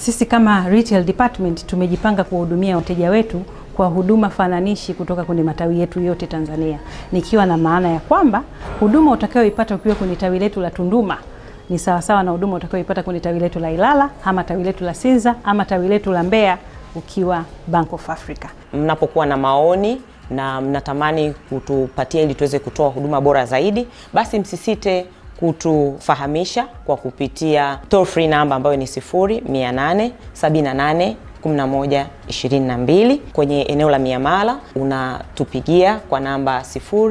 sisi kama retail department tumejipanga kuwahudumia wateja wetu kwa huduma fananishi kutoka kwenye matawi yetu yote Tanzania, nikiwa na maana ya kwamba huduma utakayoipata ukiwa kwenye tawi letu la Tunduma ni sawasawa na huduma utakayoipata kwenye tawi letu la Ilala ama tawi letu la Sinza ama tawi letu la Mbeya ukiwa Bank of Africa. Mnapokuwa na maoni na mnatamani kutupatia ili tuweze kutoa huduma bora zaidi, basi msisite kutufahamisha kwa kupitia toll free namba ambayo ni 0878 11 22. Kwenye eneo la miamala unatupigia kwa namba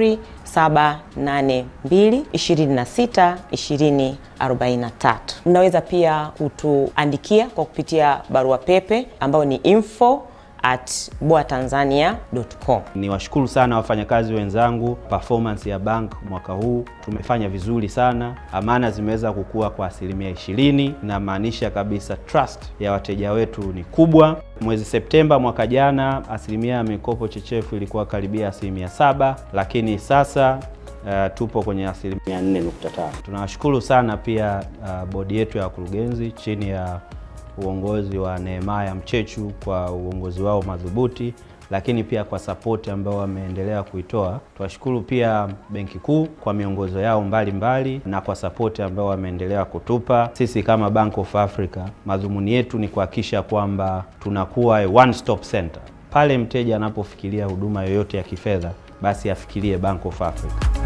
0782 26 20 43. Mnaweza pia kutuandikia kwa kupitia barua pepe ambayo ni info at boatanzania.com. Ni washukuru sana wafanyakazi wenzangu. Performance ya bank mwaka huu tumefanya vizuri sana, amana zimeweza kukua kwa asilimia ishirini. Inamaanisha kabisa trust ya wateja wetu ni kubwa. Mwezi Septemba mwaka jana asilimia ya mikopo chechefu ilikuwa karibia asilimia saba, lakini sasa Uh, tupo kwenye asilimia 4.5. Tunawashukuru sana pia uh, bodi yetu ya wakurugenzi chini ya uongozi wa Nehemaya Mchechu kwa uongozi wao madhubuti, lakini pia kwa sapoti ambao wameendelea kuitoa. Tuwashukuru pia Benki Kuu kwa miongozo yao mbalimbali mbali, na kwa sapoti ambao wameendelea kutupa sisi kama Bank of Africa. Madhumuni yetu ni kuhakikisha kwamba tunakuwa one stop center pale mteja anapofikiria huduma yoyote ya kifedha, basi afikirie Bank of Africa.